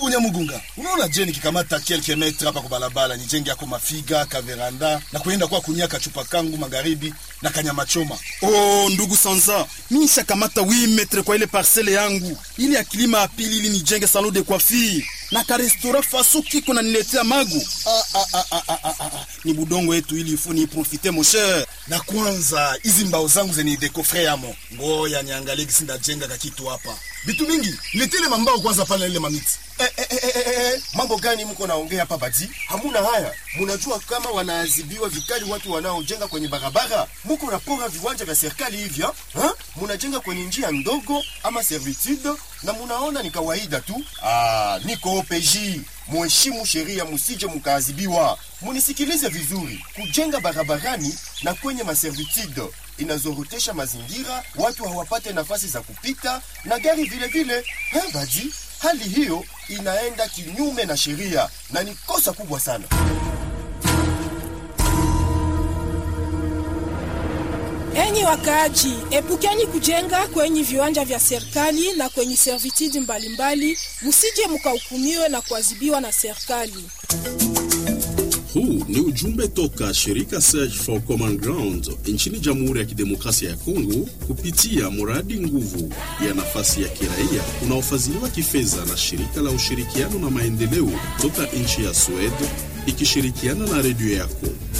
Ndugu Nyamugunga, unaona je, nikikamata kelke metre hapa kwa barabara nijenge yako mafiga kaveranda na kuenda kwa kunyaka chupa kangu magharibi na kanyama choma. Oh, ndugu Sanza, mimi nishakamata 8 metre kwa ile parcele yangu ili ya kilima ya pili ili nijenge salon de coiffure na ka restaurant faso kiko na niletea magu. Ah, ah, ah, ah, ah, ah, ah. Ni budongo yetu ili ifu ni profite mon cher. Na kwanza hizi mbao zangu zenye dekofre yamo, ngoya niangalie gisi ndajenga kakitu hapa. Vitu mingi letele mambao kwanza pale na ile mamiti. Eh, eh, eh, eh, eh, eh, mambo gani mko naongea hapa badi? Hamuna haya. Munajua kama wanaadhibiwa vikali watu wanaojenga kwenye barabara. Muko napora viwanja vya serikali hivyo, ha? Munajenga kwenye njia ndogo ama servitude na munaona ni kawaida tu. Ah, niko OPJ. Muheshimu sheria, musije mkaadhibiwa. Munisikilize vizuri. Kujenga barabarani na kwenye maservitude inazorotesha mazingira, watu hawapate nafasi za kupita na gari vile vile. Eh, badi, hali hiyo inaenda kinyume na sheria na ni kosa kubwa sana. Enyi wakaaji, epukeni kujenga kwenye viwanja vya serikali na kwenye servitude mbalimbali, musije mkahukumiwe na kuadhibiwa na serikali. Huu ni ujumbe toka shirika Search for Common Ground nchini Jamhuri ya Kidemokrasia ya Kongo kupitia mradi nguvu ya nafasi ya kiraia unaofadhiliwa kifedha na shirika la ushirikiano na maendeleo toka nchi ya Sweden ikishirikiana na redio yako.